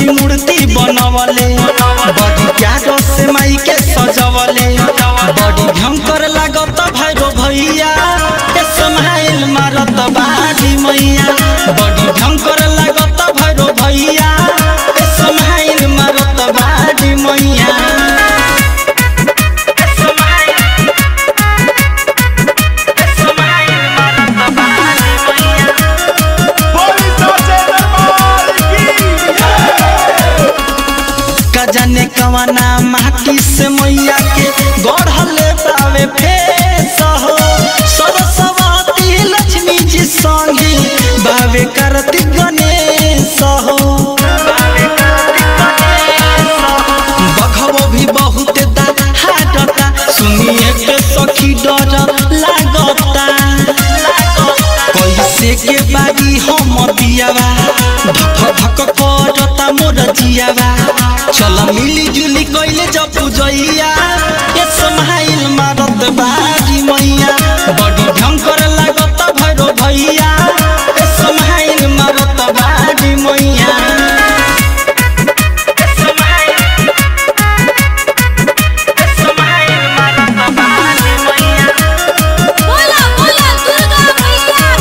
मूर्ति बनवले बड़ी प्यारो से माई के सजवले बड़ी भयंकर लागत भैरो भैया ए समाइल मारत बाजी मैया बड़ी भयंकर लागत भैरो भैया ए समाइल मारत बाजी मैया कजने कवना माटी से मैया के गढ़ले बावे फेस हो सरस्वती लक्ष्मी जी संगी बावे करती गणेश हो बघबो भी बहुत हाटता सुनिए के सखी डर लागता कैसे के बागी हम बियावा धक धक करता मोर जियावा चल मिली जुली कैले जब पूजैया ए समाइल मारत बाजी मैया बड़ी भयंकर लागत भैरो भैया ए समाइल मारत बाजी मैया बोला बोला दुर्गा मैया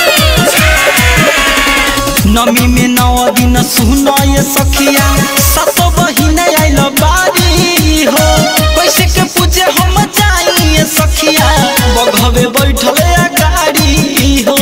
की नमी में नौ दिन सुनो ये सखिया सतो बहिन आइल बारी हो कैसे के पूजे हम जाइए सखिया बघवे बैठल गाड़ी हो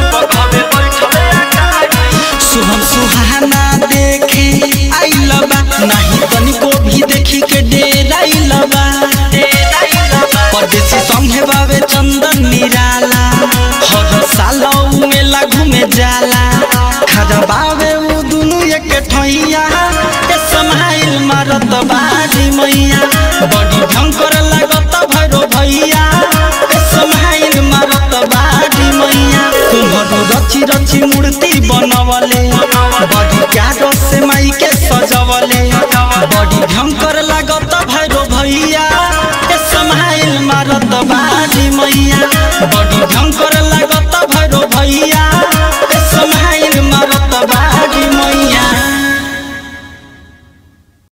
सुहम सुहाना देखे आइल बा नहीं तनिको भी देखी के डेराइल बा परदेसी संगे बावे चंदन निराला हर साल उ मेला घूमे जाला खड़ा बावे उ दुनु एक ठैया ए समाइल मारत बाजी मैया बड़ी भयंकर लागत भैरो भैया ए समाइल मारत बाजी मैया तुम्हारो रची रची मूर्ति बनवले बड़ी प्यारो से माई के सजवले बड़ी भयंकर लागत भैरो भैया ए समाइल मारत बाजी मैया बड़ी भयंकर